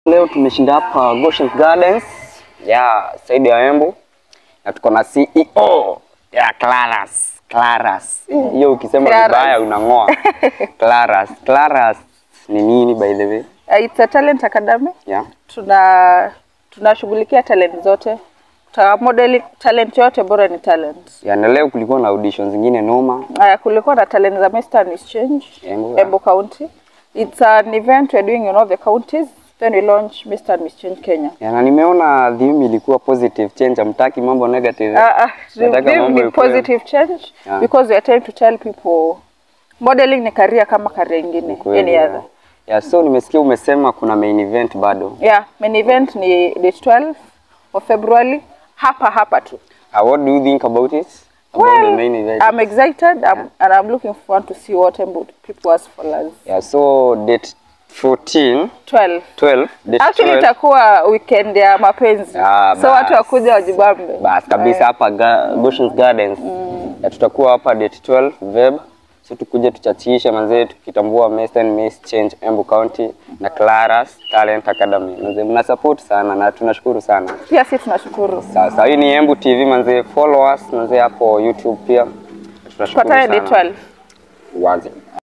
Leo tumeshinda hapa Goshen Gardens ya Saidi ya Embu na tuko na CEO ya Claras. Claras. Hiyo ukisema Claras. vibaya unang'oa. Claras. Claras ni nini by the way? Uh, it's a talent academy. Yeah. Tuna tunashughulikia talent zote. Ta modeling talent yote bora ni talent. Ya, na leo kulikuwa na audition zingine noma. Uh, kulikuwa na talent za Mr. and Miss Change Embu, yeah. Embu County. It's an event we're doing in all the counties. Then we launch Mr. and Miss Change Kenya. Ya, na nimeona theme ilikuwa positive change, amtaki mambo negative. Uh, uh, Nataka the- mambo the ikuwe- positive change Yeah. because we are trying to tell people modeling ni career kama career ingine Kweli, any ya. other. Ya, so nimesikia umesema kuna main event bado. Yeah, main event ni date 12 of February hapa hapa tu. Uh, what do you think about it? About the Well, main event? I'm excited I'm, and I'm looking forward to see what Embu people ask for us. Yeah, so date 14, 12. 12, date Actually 12. itakuwa weekend ya mapenzi. Ah, so watu bas. wakuja wajibambe. Bas kabisa hapa ga, Goshen's Gardens. Ya, tutakuwa hapa date 12 Feb. So tukuje tuchachishe manzee tukitambua Mr. and Miss Change Embu County na Claras Talent Academy. Manzee mna support sana na tunashukuru sana. Pia sisi tunashukuru. Sasa hii ni Embu TV manzee, follow us manzee hapo YouTube pia. Tunashukuru Tupatane date sana. 12. Wazi.